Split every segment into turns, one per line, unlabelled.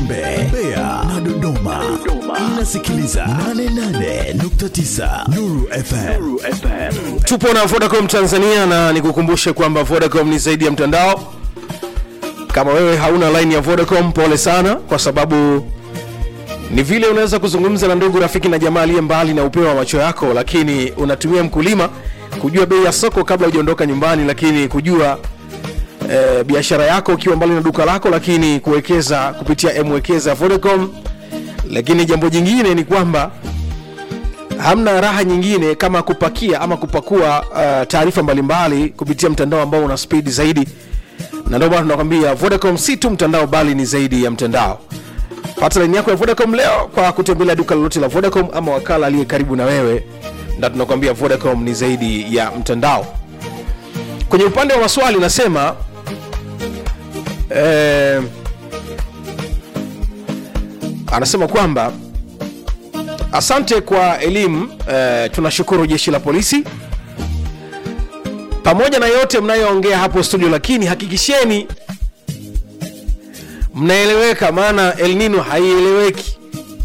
Njombe, Mbeya na Dodoma. Inasikiliza 88.9 Nuru FM.
tupo na vodacom tanzania na nikukumbushe kwamba vodacom ni zaidi ya mtandao kama wewe hauna line ya vodacom pole sana kwa sababu ni vile unaweza kuzungumza na ndugu rafiki na jamaa aliye mbali na upeo wa macho yako lakini unatumia mkulima kujua bei ya soko kabla hujaondoka nyumbani lakini kujua eh, biashara yako ukiwa mbali na duka lako lakini kuwekeza kupitia mwekeza vodacom lakini jambo jingine ni kwamba hamna raha nyingine kama kupakia ama kupakua uh, taarifa mbalimbali kupitia mtandao ambao una spidi zaidi na ndio maana tunakwambia vodacom si tu mtandao bali ni zaidi ya mtandao pata laini yako ya vodacom leo kwa kutembelea duka lolote la vodacom ama wakala aliye karibu na wewe na tunakwambia vodacom ni zaidi ya mtandao kwenye upande wa maswali nasema eh, anasema kwamba asante kwa elimu eh, tunashukuru jeshi la polisi pamoja na yote mnayoongea hapo studio lakini hakikisheni mnaeleweka maana el nino haieleweki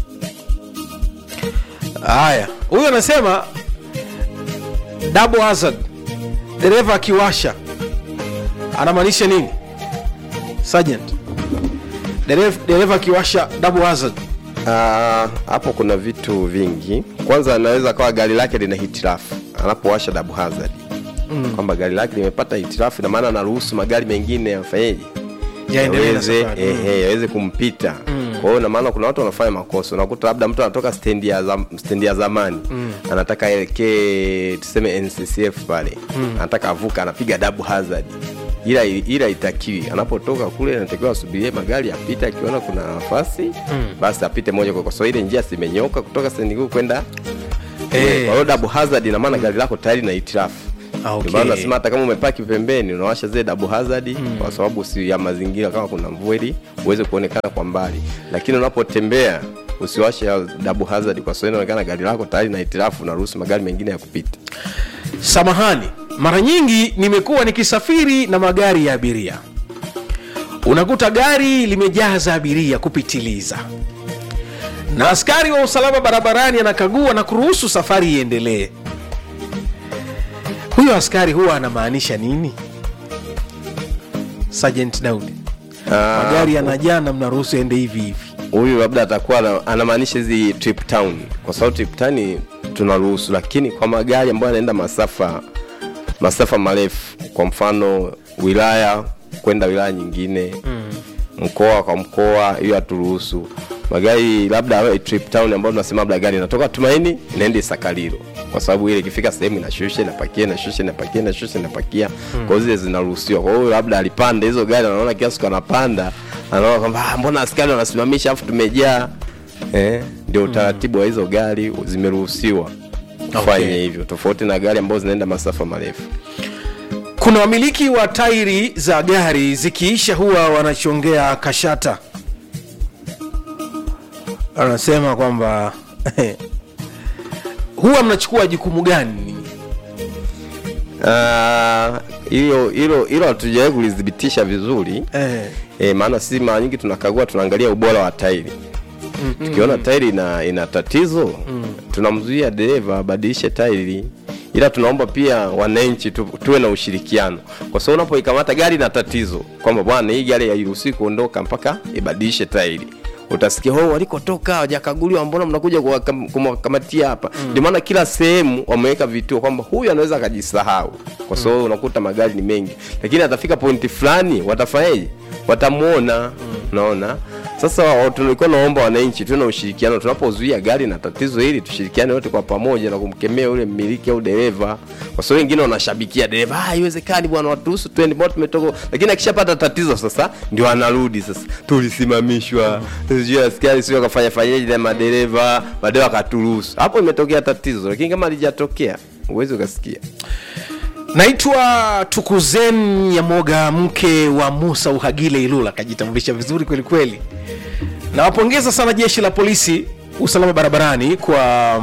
haya huyu anasema double hazard dereva akiwasha anamaanisha nini sergeant dereva dereva akiwasha double hazard
Ah, hapo kuna vitu vingi kwanza anaweza kawa gari lake lina hitilafu anapowasha double hazard mm. kwamba gari lake limepata hitilafu na maana anaruhusu magari mengine yafanyeje
Yaendelee na
yaweze
safari.
ehe, yaweze kumpita kwa hiyo na maana kuna watu wanafanya makosa unakuta labda mtu anatoka stendi ya, zam, stendi ya zamani anataka aelekee tuseme nccf pale anataka avuka anapiga double hazard ila ila itakiwi anapotoka kule anatakiwa asubirie magari apite akiona kuna nafasi basi apite moja kwa kwa sababu ile njia simenyoka kutoka stendi kuu kwenda
Eh.
kwa hiyo double hazard ina maana gari lako tayari na hitilafu
Ah, okay.
Ndio maana nasema hata kama umepaki pembeni unawasha zile double hazard kwa sababu si ya mazingira kama kuna mvua ili uweze kuonekana kwa mbali lakini unapotembea usiwashe ya double hazard kwa sababu inaonekana gari lako tayari na hitilafu unaruhusu magari mengine ya kupita
samahani mara nyingi nimekuwa nikisafiri na magari ya abiria unakuta gari limejaza abiria kupitiliza na askari wa usalama barabarani anakagua na kuruhusu safari iendelee huyo askari huwa anamaanisha nini sergeant daudi
Ah,
magari yanajaa na mnaruhusu ende hivi hivi
huyu labda atakuwa ana- anamaanisha hizi trip town kwa sababu trip town tunaruhusu lakini kwa magari ambayo yanaenda masafa masafa marefu kwa mfano wilaya kwenda wilaya nyingine mm. mkoa kwa mkoa hiyo haturuhusu magari labda yawe trip town ambayo tunasema labda gari inatoka tumaini inaenda isakalilo kwa sababu ile ikifika sehemu inashusha inapakia inashusha inapakia inashusha inapakia mm. kwa hiyo zile zinaruhusiwa kwa hiyo labda alipanda hizo gari anaona kiasi siku anapanda anaona kwamba "Ah, mbona askari wanasimamisha afu tumejaa eh, ndio utaratibu wa hizo gari zimeruhusiwa kufanya
Okay.
hivyo tofauti na gari ambazo zinaenda masafa marefu
kuna wamiliki wa tairi za gari zikiisha huwa wanachongea kashata anasema kwamba huwa mnachukua jukumu gani
Ah, hilo hilo hilo hatujawahi kulithibitisha vizuri
eh,
e, maana sisi mara nyingi tunakagua tunaangalia ubora wa tairi tukiona tairi ina, ina tatizo tunamzuia dereva abadilishe tairi ila tunaomba pia wananchi tu, tuwe na ushirikiano kwa sababu unapoikamata gari na tatizo kwamba bwana hii gari hairuhusiwi kuondoka mpaka ibadilishe tairi utasikia oh, walikotoka hawajakaguliwa mbona mnakuja kuwakam- kumwakamatia hapa ndio maana kila sehemu wameweka vituo kwamba huyu anaweza akajisahau kwa sababu unakuta magari ni mengi lakini atafika pointi fulani watafanyaje watamwona unaona sasa wa- tulikuwa naomba wananchi tuwe na ushirikiano tunapozuia gari na tatizo hili tushirikiane wote kwa pamoja na kumkemea yule mmiliki au dereva kwa sababu wengine wanashabikia dereva "Ah, haiwezekani bwana watuhusu twende mbona tumetoka lakini akishapata tatizo sasa ndio anarudi sasa tulisimamishwa sijui askari sio akafanya fanyaje na madereva baadaye wakaturuhusu hapo imetokea tatizo lakini kama alijatokea huwezi ukasikia
naitwa tukuzen nyamoga mke wa musa uhagile ilula akajitambulisha vizuri kweli kweli nawapongeza sana jeshi la polisi usalama barabarani kwa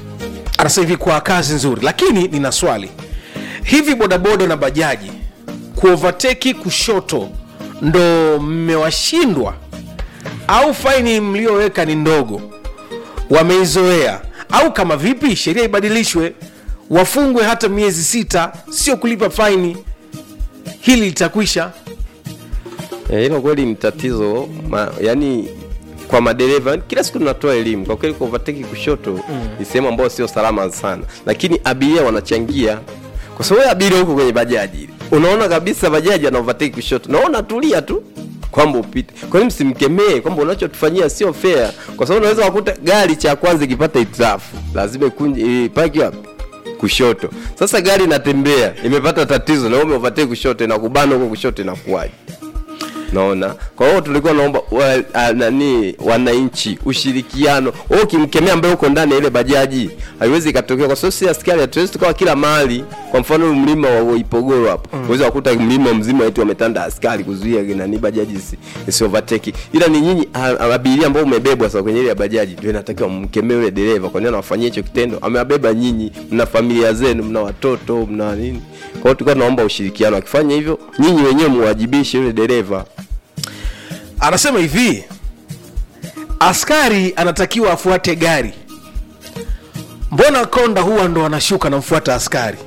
anasema hivi kwa kazi nzuri lakini nina swali hivi bodaboda na bajaji kuovateki kushoto ndo mmewashindwa au faini mlioweka ni ndogo wameizoea au kama vipi sheria ibadilishwe wafungwe hata miezi sita sio kulipa faini hili litakwisha
Eh, hilo kweli ni tatizo ma, yani kwa madereva kila siku tunatoa elimu kwa kweli kwa overtake kushoto mm. ni sehemu ambayo sio salama sana lakini abiria wanachangia kwa sababu wewe abiria huko kwenye bajaji unaona kabisa bajaji ana overtake kushoto naona tulia tu kwamba upite kwa nini msimkemee kwamba unachotufanyia sio fair kwa sababu unaweza kukuta gari cha kwanza ikipata hitilafu lazima ikunje ipaki wapi kushoto sasa gari inatembea imepata tatizo na wewe umeovertake kushoto inakubana huko kushoto inakuwaje naona kwa hiyo tulikuwa naomba wa, a, nani wananchi ushirikiano wewe ukimkemea ambaye uko ndani ya ile bajaji haiwezi ikatokea kwa sababu si askari hatuwezi tukawa kila mahali kwa mfano mlima wa Ipogoro hapo mm. kukuta mlima mzima eti wametanda askari kuzuia nani bajaji isi, isi overtake ila ni nyinyi a- a- abiria ambao umebebwa sasa kwenye ile bajaji ndio inatakiwa mkemee yule dereva kwa nini anawafanyia hicho kitendo amewabeba nyinyi mna familia zenu mna watoto mna nini kwa hiyo tulikuwa tunaomba ushirikiano akifanya hivyo nyinyi wenyewe muwajibishe yule dereva
anasema hivi askari anatakiwa afuate gari mbona konda huwa ndo anashuka namfuata askari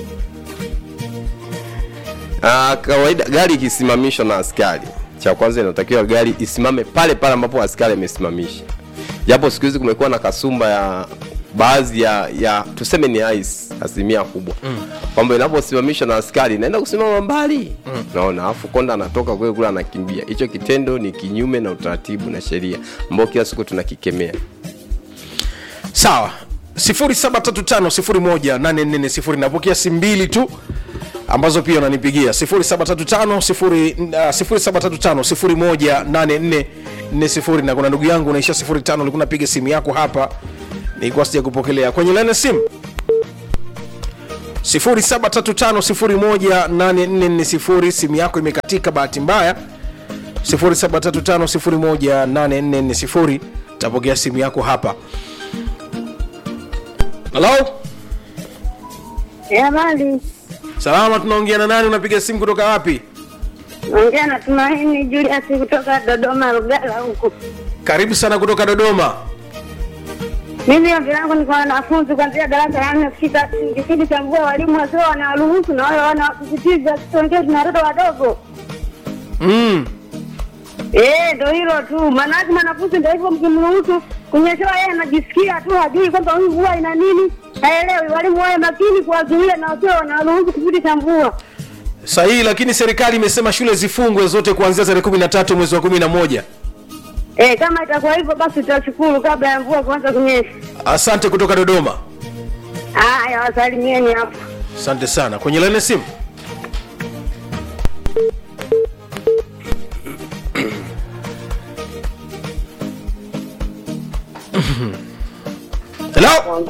Ah, kawaida gari ikisimamishwa na askari cha kwanza inatakiwa gari isimame pale pale ambapo askari amesimamisha japo siku hizi kumekuwa na kasumba ya baadhi ya, ya tuseme ni ice asilimia kubwa mm. kwamba inaposimamishwa na askari inaenda kusimama mbali mm. naona alafu konda anatoka kule kule anakimbia hicho kitendo ni kinyume na utaratibu na sheria ambao kila siku tunakikemea
sawa 735 napokea simu mbili tu ambazo pia unanipigia 735 na kuna ndugu yangu unaisha 05 ulikuwa napiga simu yako hapa nilikuwa sija kupokelea kwenye laini ya simu 0735 simu yako imekatika bahati mbaya 0735 tapokea simu yako hapa halo
Habari,
salama tunaongea na nani unapiga simu kutoka wapi
ongea na Tumaini Julius kutoka Dodoma Lugala huku.
karibu sana kutoka dodoma
Mimi ombi langu ni kwa wanafunzi kuanzia darasa la nne kufika kipindi cha mvua, walimu wasio wanawaruhusu na wale wanawasisitiza tuongee na watoto wadogo.
mm.
Eh, ndo hilo tu, maanake mwanafunzi ndo hivyo, mkimruhusu kunyeshewa, yeye anajisikia tu, hajui kwamba hii mvua ina nini, haelewi. Walimu wawe makini kuwazuia na wasio wanawaruhusu kipindi cha mvua.
sahihi lakini serikali imesema shule zifungwe zote kuanzia tarehe kumi na tatu mwezi wa kumi na moja
Eh, kama itakuwa hivyo basi tutashukuru kabla ya mvua kuanza kunyesha.
asante kutoka dodoma
Haya, wasalimieni hapo.
asante sana kwenye laini ya simu hello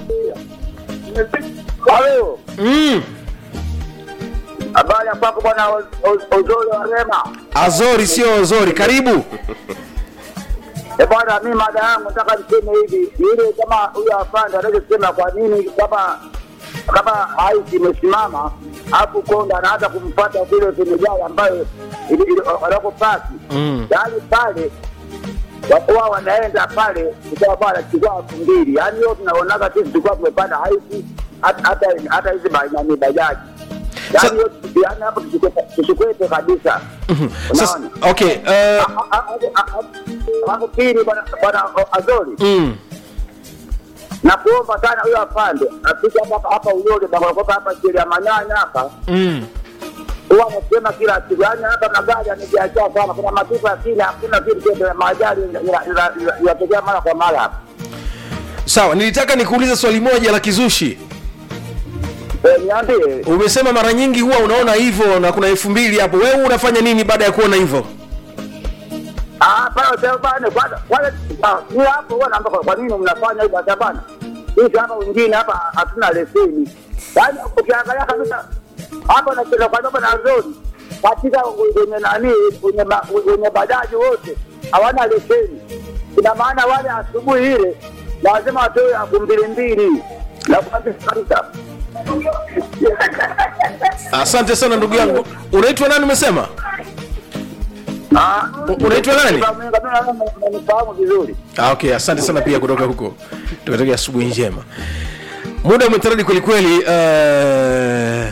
Halo,
mm.
habari ya kwako bwana O- O- Ozori wa Rema.
azori sio ozori karibu
Eh bwana, mimi mada yangu nataka niseme hivi, yule kama huyo afande anachosema, kwa nini kama kama haisi imesimama alafu konda anaanza kumfuata vile kwenye gari ambayo ili- ili- wanakopaki
Mm.
yaani pale wakuwa wanaenda pale kutoka pale chukua elfu mbili yaani hiyo tunaonaga sisi tulikuwa tumepanda haisi hata hata hata hizi ba- nani bajaji
Sa-
yaani hiyo yaani hapo tusikwepe- tusikwepe kabisa
sasa
unaona
okay uh,
Alafu pili bwana bwana Azori,
mm.
na kuomba sana huyo afande afike hapa hapa Uyole Bakokopa hapa chini ya Manyanya hapa,
Mm.
huwa anasema kila siku, yaani hapa magari yamejiachia sana, kuna matupa lakini hakuna kitu chote, majali inatokea mara kwa mara hapa.
sawa nilitaka nikuulize swali moja la kizushi
Eh, Niambie
umesema mara nyingi huwa unaona hivyo na kuna elfu mbili hapo wewe unafanya nini baada ya kuona hivyo
Ah, pale sasa bana, kwanza kwanza ah, ni hapo huwa naomba kwa- kwa nini mnafanya hivyo hata bana? Sisi hapa wengine hapa hatuna leseni. Yaani ukiangalia kabisa hapa na kila kwa sababu na zoni katika wenye nani wenye ba- wenye bajaji wote hawana leseni. Ina maana wale asubuhi ile lazima watoe elfu mbili mbili na kwanza kabisa
asante sana ndugu yangu unaitwa nani umesema
Ah,
U- unaitwa nani?
Nifahamu vizuri.
ah, okay asante sana pia kutoka huko tukatakia asubuhi njema muda umetaradi kwelikweli uh,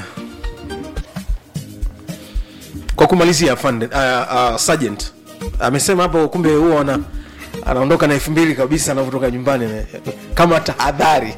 kwa kumalizia afande uh, uh, sergeant amesema hapo kumbe huwa ana anaondoka na elfu mbili kabisa anavyotoka nyumbani na- kama tahadhari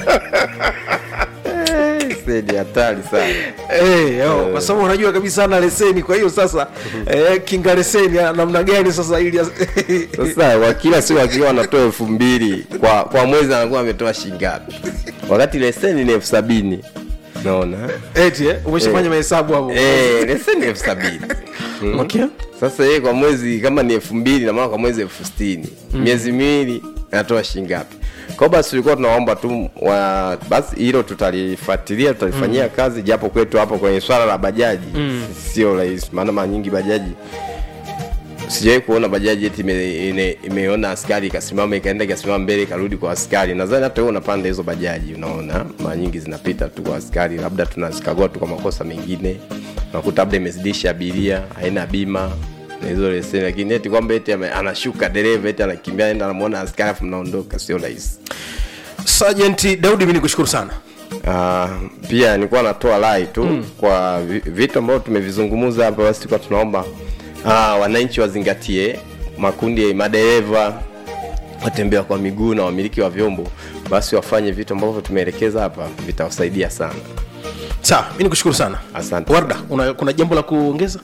Sedi hatari sana.
Eh, yo, kwa sababu unajua kabisa ana leseni kwa hiyo sasa eh, kinga leseni ya namna gani sasa ili
Sasa kwa kila siku akiwa anatoa elfu mbili kwa kwa mwezi anakuwa ametoa shilingi ngapi? Wakati leseni ni elfu sabini naona
eti eh, umeshafanya
Eh.
mahesabu hapo
eh, leseni ni elfu sabini Mm.
okay
Sasa yeye kwa mwezi kama ni elfu mbili na maana kwa mwezi elfu sitini miezi miwili anatoa shilingi ngapi? Kwa basi tulikuwa tunaomba tu wa, basi hilo tutalifuatilia tutalifanyia kazi, japo kwetu hapo kwenye swala la bajaji sio rahisi, maana mara nyingi bajaji sijawahi kuona bajaji eti ime, ine, imeona askari ikasimama ikaenda ikasimama mbele ikarudi kwa askari. Nadhani hata wewe unapanda hizo bajaji, unaona mara nyingi zinapita tu kwa askari, labda tunazikagua tu kwa makosa mengine, unakuta labda imezidisha abiria, haina bima na hizo leseni, lakini eti kwamba eti ame- anashuka dereva eti anakimbia enda anamuona askari afu mnaondoka, sio rahisi.
Sergeant Daudi mimi nikushukuru sana
Uh, pia nilikuwa natoa rai tu mm. kwa vi- vitu ambavyo tumevizungumza hapa, basi tulikuwa tunaomba uh, wananchi wazingatie makundi ya madereva watembea kwa miguu na wamiliki wa vyombo, basi wafanye vitu ambavyo tumeelekeza hapa, vitawasaidia sana.
sawa mimi nikushukuru sana
Asante.
warda una, kuna jambo la kuongeza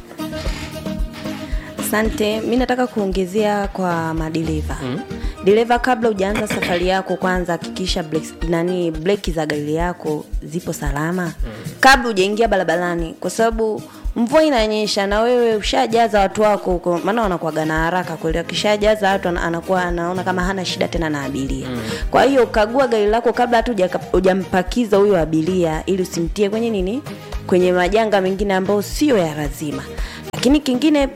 asante mi nataka kuongezea kwa madereva mm. dereva kabla hujaanza safari yako kwanza hakikisha breaks- nani breki za gari yako zipo salama mm. kabla hujaingia barabarani kwa sababu mvua inanyesha na wewe ushajaza watu wako huko maana wanakuaga na haraka kweli akishajaza watu ana- anakuwa anaona kama hana shida tena na abiria mm. kwa hiyo kagua gari lako kabla hata hujaka- hujampakiza huyo abiria ili usimtie kwenye nini kwenye majanga mengine ambayo sio ya lazima lakini kingine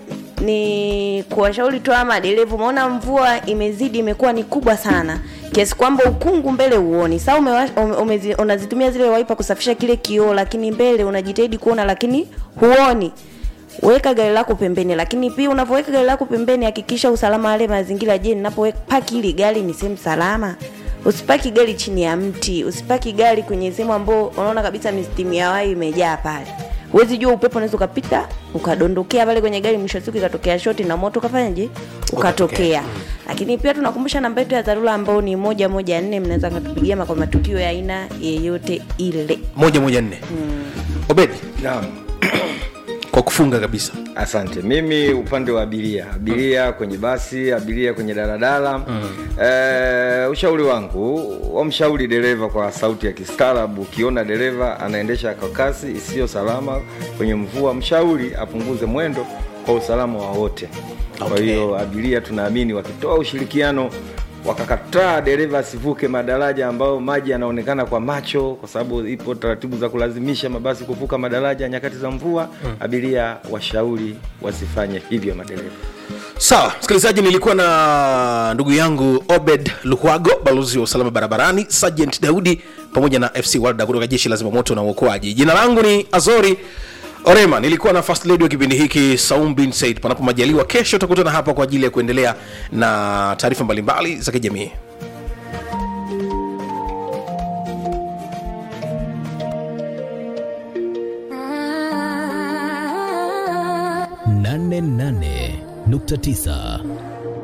ni kuwashauri tu ama madereva umeona mvua imezidi imekuwa ni kubwa sana kiasi kwamba ukungu mbele uoni saa umewa- ume, umezi- unazitumia zile waipa kusafisha kile kioo lakini mbele unajitahidi kuona lakini huoni weka gari lako pembeni lakini pia unavyoweka gari lako pembeni hakikisha usalama wale mazingira je ninapopaki hili gari ni sehemu salama usipaki gari chini ya mti usipaki gari kwenye sehemu ambao unaona kabisa mistimu ya wai imejaa pale huwezi jua upepo unaweza ukapita ukadondokea pale kwenye gari mwisho wa siku ikatokea shoti na moto ukafanyaje ukatokea lakini pia tunakumbusha namba yetu ya dharura ambao ni moja moja nne mnaweza katupigia kwa matukio ya aina yeyote ile
moja moja nne obedi
Naam.
kwa kufunga kabisa
Asante. Mimi upande wa abiria, abiria kwenye basi, abiria kwenye daladala mm. e, ushauri wangu wamshauri dereva kwa sauti ya kistaarabu. Ukiona dereva anaendesha kwa kasi isiyo salama kwenye mvua, mshauri apunguze mwendo kwa usalama wa wote. Kwa
Okay.
hiyo abiria tunaamini wakitoa ushirikiano wakakataa dereva asivuke madaraja ambayo maji yanaonekana kwa macho, kwa sababu ipo taratibu za kulazimisha mabasi kuvuka madaraja nyakati za mvua. Abiria washauri wasifanye hivyo madereva.
sawa msikilizaji nilikuwa na ndugu yangu obed luhwago balozi wa usalama barabarani sergeant daudi pamoja na fc walda kutoka jeshi la zimamoto na uokoaji jina langu ni azori orema nilikuwa na first lady wa kipindi hiki saum bin said panapo majaliwa kesho utakutana hapa kwa ajili ya kuendelea na taarifa mbalimbali za kijamii
nane nane nukta tisa